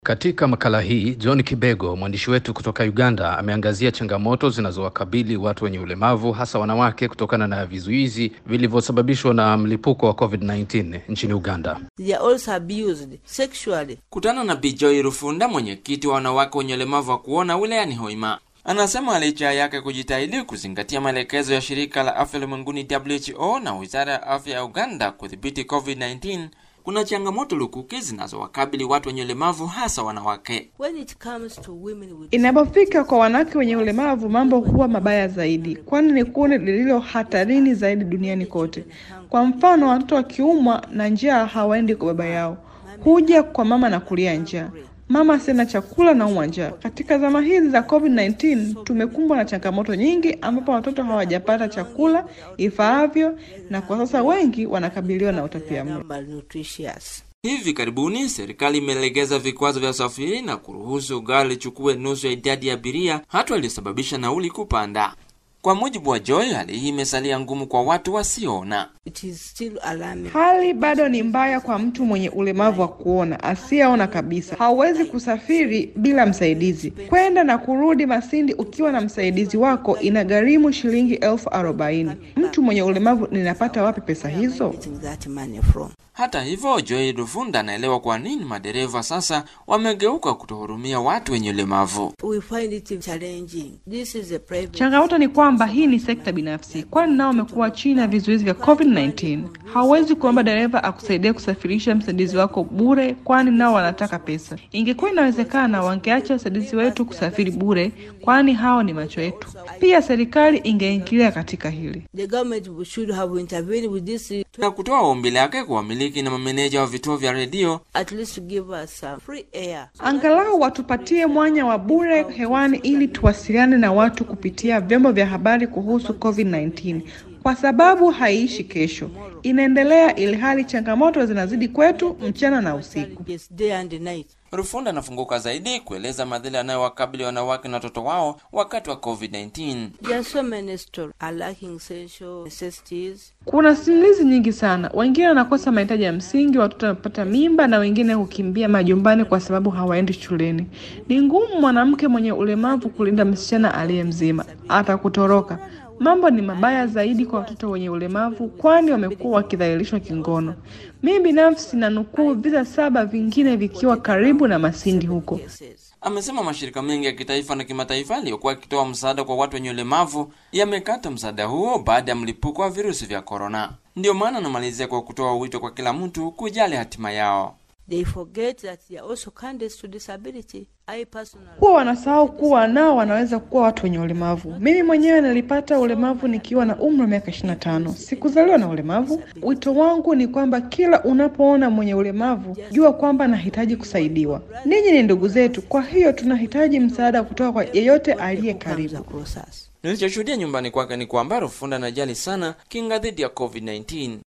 Katika makala hii John Kibego, mwandishi wetu kutoka Uganda, ameangazia changamoto zinazowakabili watu wenye ulemavu, hasa wanawake, kutokana na vizuizi vilivyosababishwa na mlipuko wa COVID-19 nchini Uganda. They are also abused sexually. Kutana na Bijoy Rufunda, mwenyekiti wa wanawake wenye ulemavu wa kuona wilayani Hoima, anasema licha yake kujitahidi kuzingatia maelekezo ya shirika la afya ulimwenguni WHO na wizara ya afya ya Uganda kudhibiti COVID-19 kuna changamoto lukuki zinazowakabili watu wenye ulemavu hasa wanawake. When it comes to women with Inapofika kwa wanawake wenye ulemavu, mambo huwa mabaya zaidi, kwani ni kundi lililo hatarini zaidi duniani kote. Kwa mfano, watoto wakiumwa na njaa hawaendi kwa baba yao, huja kwa mama na kulia njaa. Mama sina chakula na umwa njaa. Katika zama hizi za COVID-19 tumekumbwa na changamoto nyingi, ambapo watoto hawajapata chakula ifaavyo, na kwa sasa wengi wanakabiliwa na utapiamlo. malnutritious. Hivi karibuni serikali imelegeza vikwazo vya usafiri na kuruhusu gari lichukue nusu ya idadi ya abiria, hatua iliyosababisha nauli kupanda. Kwa mujibu wa Joy, hali hii imesalia ngumu kwa watu wasioona. It is still alarming. Hali bado ni mbaya kwa mtu mwenye ulemavu wa kuona asiyeona kabisa. Hauwezi kusafiri bila msaidizi. Kwenda na kurudi Masindi ukiwa na msaidizi wako inagharimu shilingi elfu arobaini. Mtu mwenye ulemavu ninapata wapi pesa hizo? Getting that money from. Hata hivyo, Joy Rufunda anaelewa kwa nini madereva sasa wamegeuka kutohurumia watu wenye ulemavu. We find it challenging. This is a private. Changamoto ni kwamba hii ni sekta binafsi, kwani nao wamekuwa chini ya vizuizi vya COVID-19. Hauwezi kuomba dereva akusaidia kusafirisha msaidizi wako bure, kwani nao wanataka pesa. Ingekuwa inawezekana, wangeacha wasaidizi wetu kusafiri bure, kwani hao ni macho yetu. Pia serikali ingeingilia katika hili. The government should have intervened with this Na kutoa ombi lake kwa wamiliki na mameneja wa vituo vya redio at least to give us some free air. Angalau watupatie mwanya wa bure hewani ili tuwasiliane na watu kupitia vyombo vya habari kuhusu COVID-19 kwa sababu haiishi kesho, inaendelea ilhali changamoto zinazidi kwetu mchana na usiku. Yes, day and night. Rufunda anafunguka zaidi kueleza madhila yanayowakabili wanawake na watoto wao wakati wa COVID-19. There are so many stories are lacking essential necessities. Kuna simulizi nyingi sana, wengine wanakosa mahitaji ya msingi, watoto wanapata mimba na wengine hukimbia majumbani kwa sababu hawaendi shuleni. Ni ngumu mwanamke mwenye ulemavu kulinda msichana aliye mzima, atakutoroka. Mambo ni mabaya zaidi kwa watoto wenye ulemavu, kwani wamekuwa wakidhalilishwa kingono. Mimi binafsi na nukuu visa saba vingine vikiwa karibu na Masindi huko. Cases. Amesema mashirika mengi ya kitaifa na kimataifa yaliyokuwa yakitoa msaada kwa watu wenye ulemavu yamekata msaada huo baada ya mlipuko wa virusi vya korona. Ndiyo maana anamalizia kwa kutoa wito kwa kila mtu kujali hatima yao. They forget that they are also candidates to disability. I personally Huwa wanasahau kuwa nao wanaweza kuwa watu wenye ulemavu. Mimi mwenyewe nilipata ulemavu nikiwa na umri wa miaka 25. Sikuzaliwa na ulemavu. Wito wangu ni kwamba kila unapoona mwenye ulemavu, jua kwamba nahitaji kusaidiwa. Ninyi ni ndugu zetu, kwa hiyo tunahitaji msaada kutoka kwa yeyote aliye comes karibu. across us. Nilichoshuhudia nyumbani kwake ni kwamba Rufunda anajali sana kinga dhidi ya COVID-19.